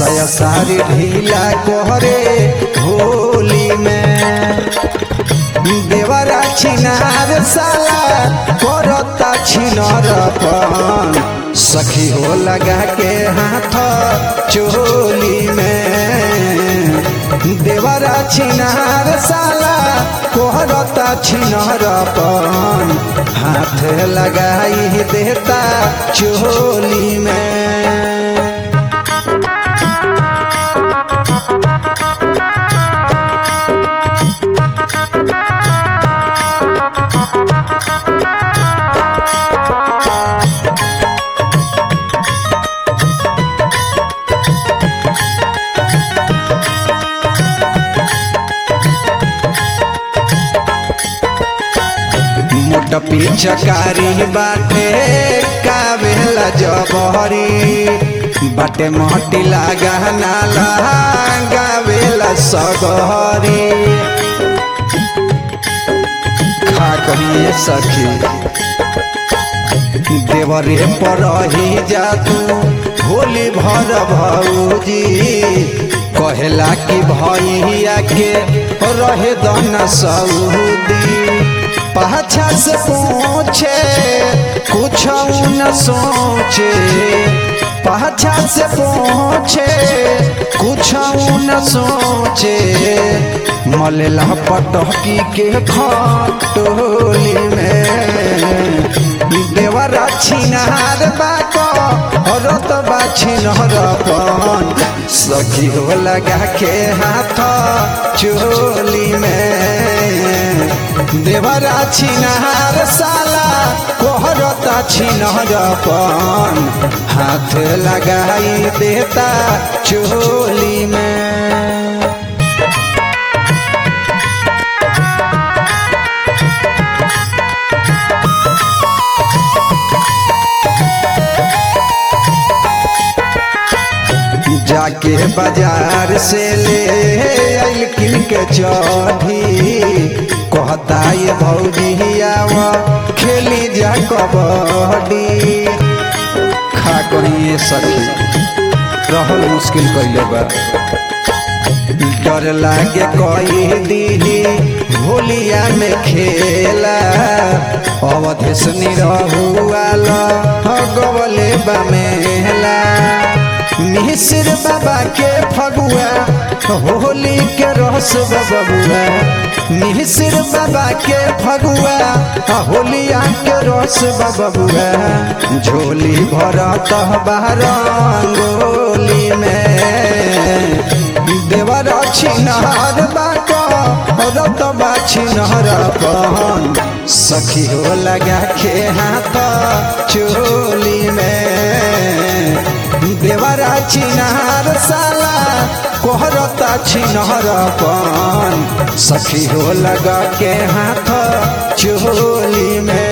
सया सारी ढीला कोहरे होली में देवरा छिनार साला करता छिनर पन सखी हो लगा के हाथ चोली में देवरा छिनार साला कोहरता छिनर पन हाथ लगाई देता चोली में मोट पिचकारी बाटे कावेला जबहरी बाटे मोटी लागा नाला गावेला सगहरी खा कहिए सखी देवरे पर ही जातू होली भर भौजी कहेला कि भैया के रहे दन सऊदी पाछा से पूछे कुछ न सोचे पाछा से पूछे कुछ न सोचे मलेला पटकी के खटोली में देवरा छिनार बाको रत बाछिनर पन सखी हो लगा के हाथ चोली में देवरा छिनहार साला कोहरता छिनहर पन हाथ लगाई देता चोली में जाके बाजार से ले आइल किन के चढ़ी कहता ये भौजी आवा खेली जा कबड्डी खा करिए सखी रहल मुश्किल कैले बा डर लागे कही दीही होलिया में खेला अवधेश निरहुआल गवले बमेला मिश्र बाबा के फगुआ होली के रस बबुआ मिश्र बाबा के फगुआ होलिया के रस बबुआ झोली भरत बारंगोली में देवर छिनहर बाको रत बा छिनहर पहन सखी हो लगा के हाथ चोली में देवरा छिनहर साला कोहरता छिनहर पन सखी हो लगा के हाथ चोली में